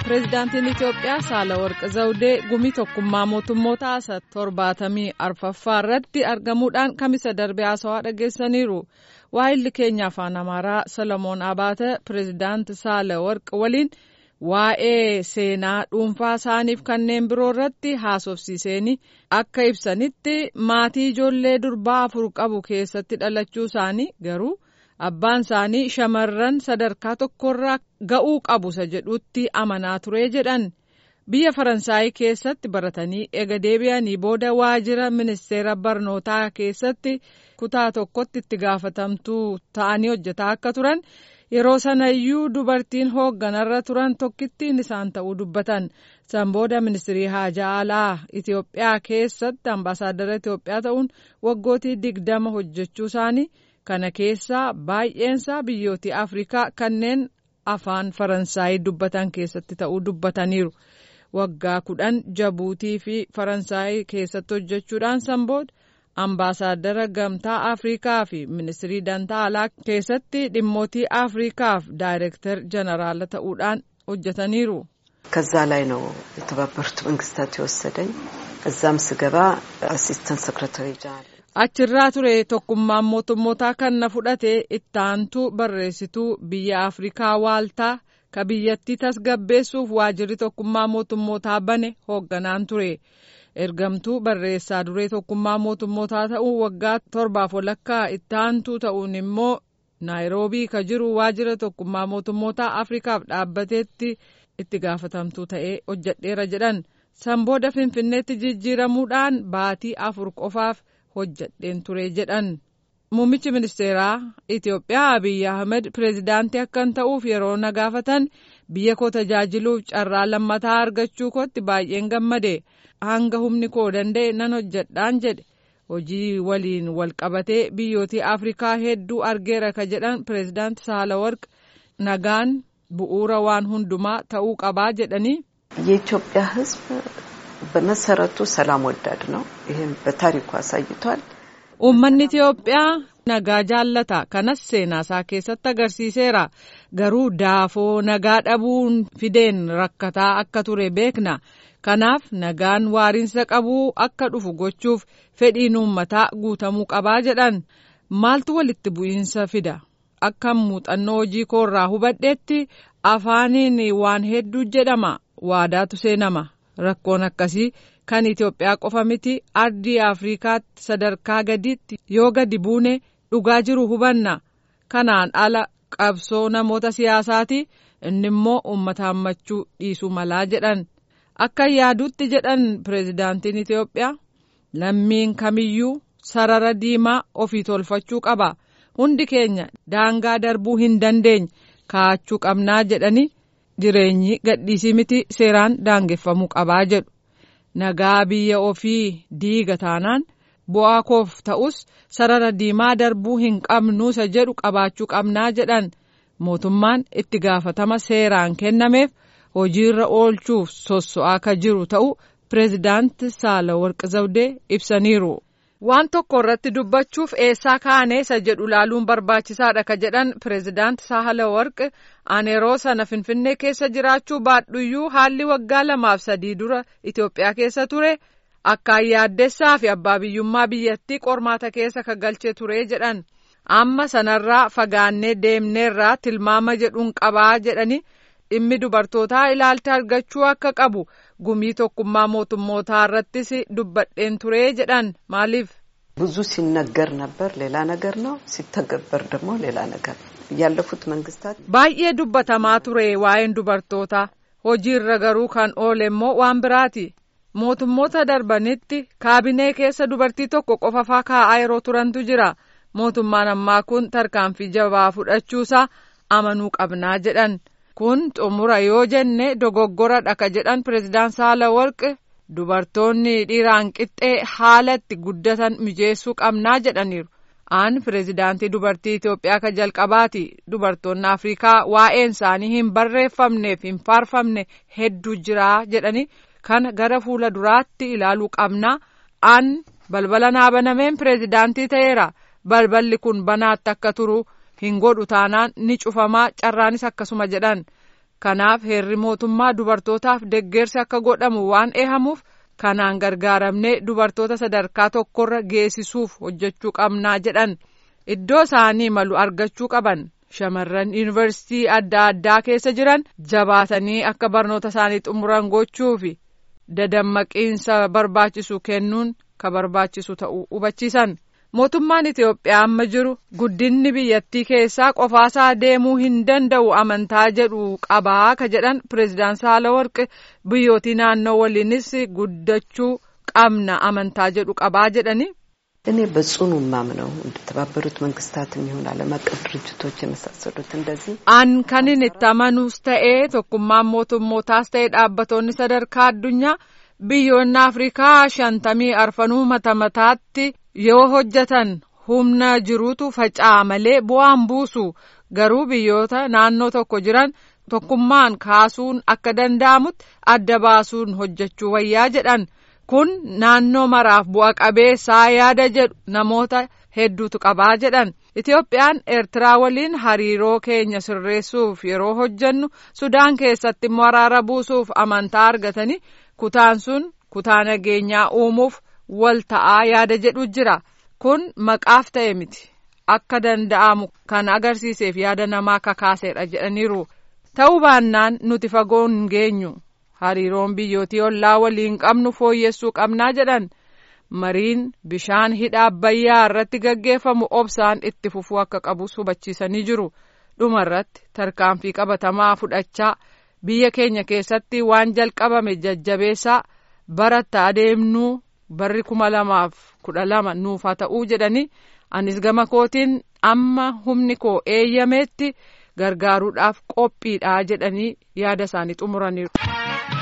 pireezidaantiin itiyoophiyaa saalawarqi zawudee gumii tokkummaa mootummoota asa torbaatamii arfaffaa irratti argamuudhaan kamisa darbee haasawaa dhageessaniiru waa'illi keenya afaan amaaraa solomoon abaate pireezidaanti saalawarqi waliin waa'ee seenaa dhuunfaa isaaniif kanneen biroo irratti haasofsiiseen akka ibsanitti maatii ijoollee durbaa afur qabu keessatti dhalachuu isaanii garuu. abbaan isaanii shamarran sadarkaa tokkorraa ga'uu qabu isa jedhutti amanaa ture jedhan biyya faransaayii keessatti baratanii ega deebi'anii booda waajjira ministeera barnootaa keessatti kutaa tokkotti itti gaafatamtuu ta'anii hojjetaa akka turan yeroo sanayyuu dubartiin hoogganarra turan tokkittiin isaan ta'uu dubbatan san booda ministirii haajaa alaa itiyoophiyaa keessatti ambaasaaddara itiyoophiyaa ta'uun waggootii digdama hojjechuu isaanii. kana keessaa baay'eensaa biyyooti afrikaa kanneen afaan faransaayii dubbatan keessatti ta'uu dubbataniiru waggaa kudhan jabuutii fi faransaayii keessatti hojjechuudhaan san booda ambaasaaddara gamtaa afrikaa fi ministirii dantaa alaa keessatti dhimmootii afrikaaf daayirektar jeneraala ta'uudhaan hojjetaniiru. ከዛ ላይ ነው የተባበሩት መንግስታት የወሰደኝ እዛም ስገባ አሲስተንት ሰክረታሪ ጀነራል achirraa ture tokkummaan mootummootaa kan na fudhate ittaantuu barreessituu biyya afrikaa waaltaa ka biyyattii tasgabbeessuuf waajjirri tokkummaa mootummootaa bane hoogganaan ture ergamtuu barreessaa duree tokkummaa mootummootaa ta'uun waggaa torbaaf walakkaa ittaantuu ta'uun immoo naayiroobii ka jiru waajjira tokkummaa mootummootaa afrikaaf dhaabbateetti itti gaafatamtuu ta'ee hojjedheera jedhan san booda finfinneetti jijjiiramuudhaan baatii afur qofaaf. hojjedheen ture jedhan muummichi ministeeraa itiyoophiyaa abiy ahmed pireezidaantii akkan ta'uuf yeroo na gaafatan biyya koo tajaajiluuf carraa lammataa argachuu kootti baay'een gammade hanga humni koo danda'e nan hojjedhaan jedhe hojii waliin wal qabatee biyyootii afrikaa hedduu argeera ka jedhan pireezidaanti saalawarq nagaan bu'uura waan hundumaa ta'uu qabaa jedhanii. የኢትዮጵያ ሕዝብ በመሰረቱ ሰላም ወዳድ ነው። ይህም በታሪኩ አሳይቷል። uummanni Itiyoophiyaa nagaa jaallata kanas seenaasaa keessatti agarsiiseera garuu daafoo nagaa dhabuun fideen rakkataa akka ture beekna kanaaf nagaan waariinsa qabuu akka dhufu gochuuf fedhiin uummataa guutamuu qabaa jedhan maaltu walitti bu'iinsa fida akka muuxannoo hojii koorraa hubadheetti afaaniin waan hedduu jedhama waadaatu seenama. rakkoon akkasii kan Itoophiyaa qofa miti ardii Afrikaatti sadarkaa gadiitti yoo gadi buune dhugaa jiru hubanna kanaan ala qabsoo namoota siyaasaati inni immoo uummata hammachuu dhiisuu malaa jedhan akka yaadutti jedhan pireezidaantiin Itoophiyaa lammiin kamiyyuu sarara diimaa ofii tolfachuu qaba hundi keenya daangaa darbuu hin dandeenye kaa'achuu qabnaa jedhanii. jireenyi gadhiisii miti seeraan daangeffamuu qabaa jedhu nagaa biyya ofii diiga taanaan bu'aa koof ta'us sarara diimaa darbuu hin qabnuusa jedhu qabaachuu qabnaa jedhan mootummaan itti gaafatama seeraan kennameef hojiirra oolchuuf sosso'aa ka jiru ta'u pireezidaanti saalawarqi zawdee ibsaniiru. waan tokko irratti dubbachuuf eessaa kaane isa jedhu laaluun barbaachisaadha ka jedhan pireezidaanti saalawarqi ani yeroo sana finfinnee keessa jiraachuu baadhuyyuu haalli waggaa lamaaf sadii dura itiyoophiyaa keessa ture akkaan yaaddessaa fi abbaa biyyummaa biyyattii qormaata keessa ka galchee ture jedhan amma sanarraa fagaannee deemneerraa tilmaama jedhuun qabaa jedhani dhimmi dubartootaa ilaalcha argachuu akka qabu gumii tokkummaa mootummootaa irrattis dubbadheen ture jedhan maaliif. ብዙ ሲነገር ነበር ሌላ ነገር ነው ሲተገበር ደግሞ ሌላ ነገር ያለፉት መንግስታት baay'ee dubbatamaa ture waa'een dubartootaa hojiirra garuu kan oole immoo waan biraati mootummoota darbanitti kaabinee keessa dubartii tokko qofafaa kaa'aa yeroo turantu jira mootummaan ammaa kun tarkaanfii jabaa fudhachuusaa amanuu qabnaa jedhan. kun xumura yoo jenne dogoggoradha ka jedhan pireezidaan saalawarqi dubartoonni dhiiraan qixxee haala itti guddatan mijeessuu qabnaa jedhaniiru aan pireezidaantii dubartii Itoophiyaa ka jalqabaati dubartoonni Afrikaa waa'een isaanii hin barreeffamneef hin faarfamne hedduu jiraa jedhanii kana gara fuula duraatti ilaaluu qabnaa aan balbala naa banameen pireezidaantii ta'eera balballi kun banaatti akka turu hin godhu taanaan ni cufamaa carraanis akkasuma jedhan kanaaf heerri mootummaa dubartootaaf deggersi akka godhamu waan eehamuuf kanaan gargaaramnee dubartoota sadarkaa tokkorra geessisuuf hojjechuu qabnaa jedhan iddoo isaanii malu argachuu qaban shamarran yuunivarsiitii adda addaa keessa jiran jabaatanii akka barnoota isaanii xumuran gochuu fi dadammaqiinsa barbaachisu kennuun ka barbaachisu ta'uu hubachiisan. mootummaan Itiyoophiyaa amma jiru guddinni biyyattii keessaa qofaasaa deemuu hin danda'u amantaa jedhu qabaa ka jedhan pireezidaan Saalawarqi biyyootii naannoo waliinis guddachuu qabna amantaa jedhu qabaa jedhani. እኔ በጽኑ ማምነው እንደተባበሩት መንግስታትም ይሁን ዓለም አቀፍ ድርጅቶች የመሳሰሉት እንደዚህ an kanin itti amanuus ta'ee tokkummaan mootummootaas ta'ee dhaabbatoonni sadarkaa addunyaa biyyoonni afrikaa shantamii arfanuu mata mataatti yoo hojjetan humna jiruutu faca'a malee bu'aan buusu garuu biyyoota naannoo tokko jiran tokkummaan kaasuun akka danda'amutti adda baasuun hojjechuu wayyaa jedhan kun naannoo maraaf bu'a qabeessaa yaada jedhu namoota hedduutu qabaa jedhan Itiyoophiyaan Eertiraa waliin hariiroo keenya sirreessuuf yeroo hojjennu Sudaan keessatti immoo araara buusuuf amantaa argatanii kutaan sun kutaa nageenyaa uumuuf wal ta'aa yaada jedhu jira kun maqaaf ta'e miti akka danda'amu kan agarsiiseef yaada namaa kakaaseedha jedhaniiru ta'uu baannaan nuti fagoo hin geenyu hariiroon biyyootii ollaa waliin qabnu fooyyessuu qabnaa jedhan mariin bishaan hidha abbayyaa irratti gaggeeffamu obsaan itti fufuu akka qabus hubachiisanii jiru dhuma irratti tarkaanfii qabatamaa fudhachaa biyya keenya keessatti waan jalqabame jajjabeessaa baratta adeemnuu barri kuma lamaaf kudha lama nuuf haa ta'uu jedhanii anis gama kootiin amma humni koo eeyyameetti gargaaruudhaaf qophiidha jedhanii yaada isaanii xumuraniiru.